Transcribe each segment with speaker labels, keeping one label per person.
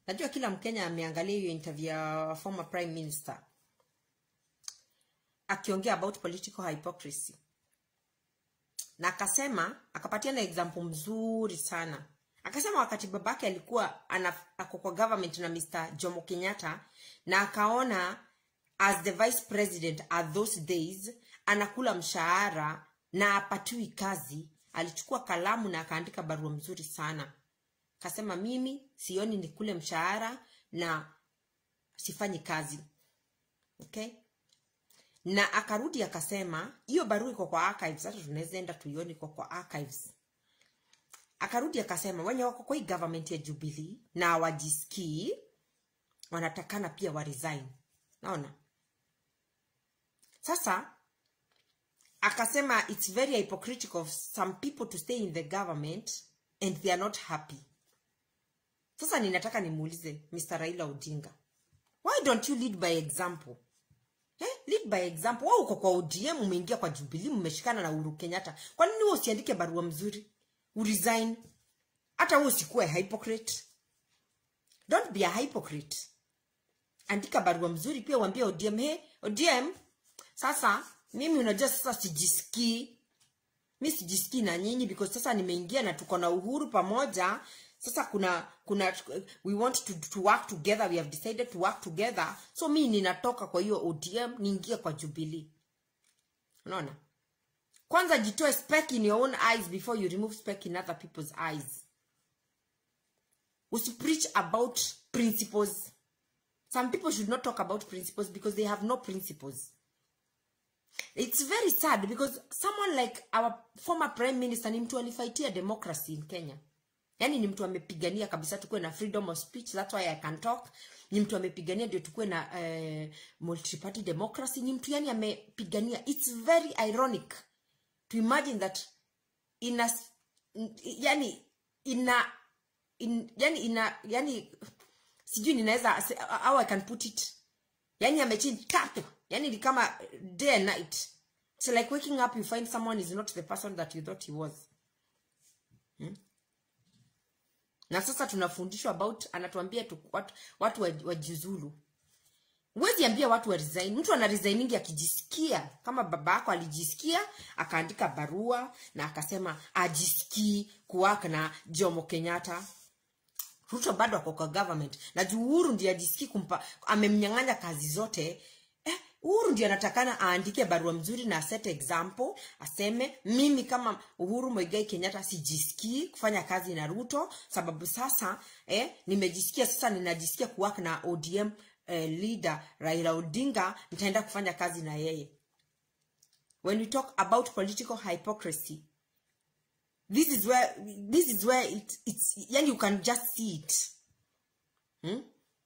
Speaker 1: najua kila mkenya ameangalia hiyo interview ya former prime minister akiongea about political hypocrisy na akasema akapatia na example mzuri sana akasema wakati babake alikuwa ana- ako kwa government na mr jomo kenyatta na akaona as the vice president at those days anakula mshahara na apatiwi kazi alichukua kalamu na akaandika barua mzuri sana akasema mimi sioni nikule mshahara na sifanyi kazi okay na akarudi akasema hiyo barua iko kwa archives hata tunaweza enda tuione iko kwa archives akarudi akasema wenye wako kwa hii government ya jubilee na hawajisikii wanatakana pia wa resign naona sasa akasema it's very hypocritical of some people to stay in the government and they are not happy sasa ninataka nimuulize mr raila odinga why don't you lead by example eh? lead by example wewe uko kwa odm umeingia kwa jubilee mmeshikana na uhuru kenyatta kwa nini wewe usiandike barua mzuri uresign hata wewe usikuwe hypocrite don't be a hypocrite andika barua mzuri pia uambie odm he odm sasa mimi unajua sasa sijisikii mi sijisikii na nyinyi because sasa nimeingia na tuko na uhuru pamoja sasa kuna kuna we want to, to work together we have decided to work together so mi ninatoka kwa hiyo odm niingie kwa jubilee unaona kwanza jitoe speck in your own eyes before you remove speck in other people's eyes usipreach about principles some people should not talk about principles because they have no principles it's very sad because someone like our former prime minister ni mtu alifaitia democracy in kenya yaani ni mtu amepigania kabisa tukuwe na freedom of speech that's why i can talk ni mtu amepigania ndio tukuwe na uh, multiparty democracy ni mtu yani amepigania it's very ironic to imagine that ina yani ina in, yani ina yani sijui ninaweza how i can put it yani amechange tatu yani ni kama day and night it's like waking up you find someone is not the person that you thought he was hmm? na sasa tunafundishwa about anatuambia tu, watu, watu wa- wajiuzulu huwezi ambia watu wa resign mtu ana resigningi akijisikia kama baba yako alijisikia akaandika barua na akasema ajisikii kuwaka na jomo kenyatta ruto bado ako kwa government na juu uhuru ndiye ajisikii kumpa amemnyang'anya kazi zote eh, uhuru ndio anatakana aandike barua mzuri na set example aseme mimi kama uhuru moigai kenyatta sijisikii kufanya kazi na ruto sababu sasa eh, nimejisikia sasa ninajisikia kuwaka na odm eh, leader raila odinga nitaenda kufanya kazi na yeye when we talk about political hypocrisy this is where this is where it, it's yani you can just see it hmm?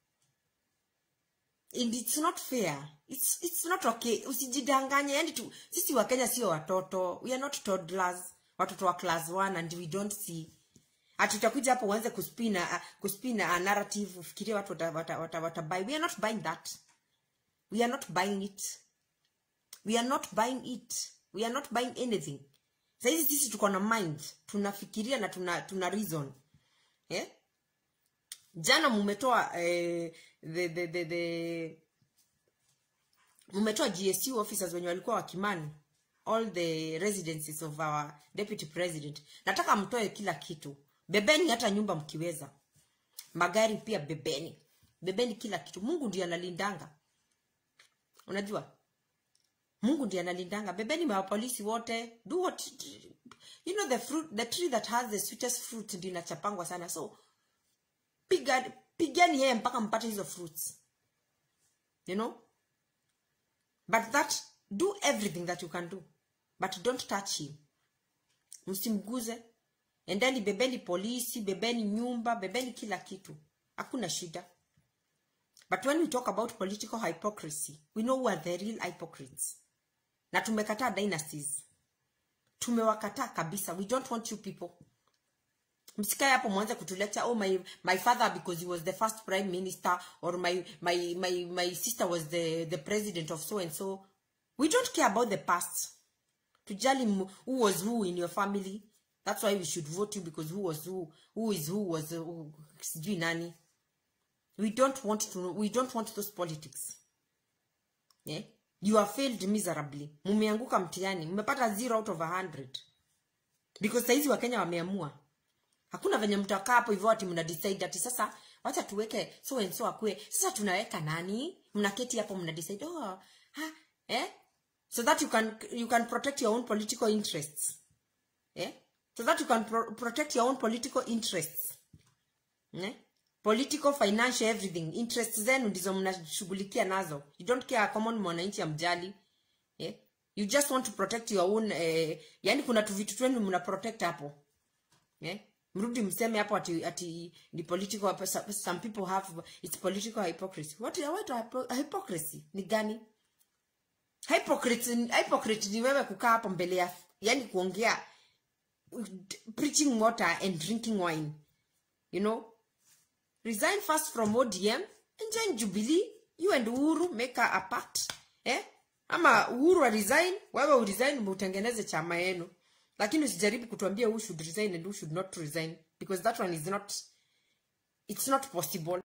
Speaker 1: and it's not fair it's, it's not okay usijidanganye yani tu sisi wa kenya sio watoto we are not toddlers watoto wa class 1 and we don't see hatutakuja hapo uanze kuspina kuspina a narrative ufikirie watu wata, wata, wata, wata buy we are not buying that we are not buying it we are not buying it we are not buying anything sahizi sisi tuko na mind tunafikiria na tuna, tuna reason eh? jana mumetoa eh, the, the, the, the, mumetoa gsu officers wenye walikuwa wakimani all the residences of our deputy president nataka mtoe kila kitu bebeni hata nyumba mkiweza magari pia bebeni bebeni kila kitu mungu ndiye analindanga unajua mungu ndiye analindanga bebeni mapolisi wote do what you know the fruit the tree that has the sweetest fruit ndio inachapangwa sana so piga pigani yeye mpaka mpate hizo fruits you know but that do everything that you can do but don't touch him msimguze endeni bebeni polisi bebeni nyumba bebeni kila kitu hakuna shida but when we talk about political hypocrisy we know who are the real hypocrites na tumekataa dynasties tumewakataa kabisa we don't want you people msikae hapo mwanze kutuleta oh my, my father because he was the first prime minister or my, my, my, my sister was the, the president of so and so we don't care about the past tujali m- who was who in your family that's why we should vote you because who was who who is who was uh, who, sijui nani we don't want to we don't want those politics yeah? you have failed miserably mumeanguka mtihani mmepata zero out of a hundred because saizi wakenya wameamua hakuna venye mtakaa hapo hivyo ati mna decide ati sasa wacha tuweke so and so akue sasa tunaweka nani mnaketi hapo mna decide oh, ha, eh? so that you can you can protect your own political interests eh? so that you can pro protect your own political interests eh? political financial everything interests zenu ndizo mnashughulikia nazo you don't care common mwananchi amjali eh? you just want to protect your own eh, yani kuna tu vitu twenu mna protect hapo eh? mrudi mseme hapo ati, ati ni political some people have it's political hypocrisy what what hypo- hypocrisy ni gani hypocrite hypocrite ni wewe kukaa hapo mbele ya yani kuongea preaching water and drinking wine you know resign first from odm and join jubilee you and uhuru make a pact eh? ama uhuru wa resign wewe uresign utengeneze chama yenu lakini usijaribu kutuambia who should resign and who should not resign because that one is not it's not possible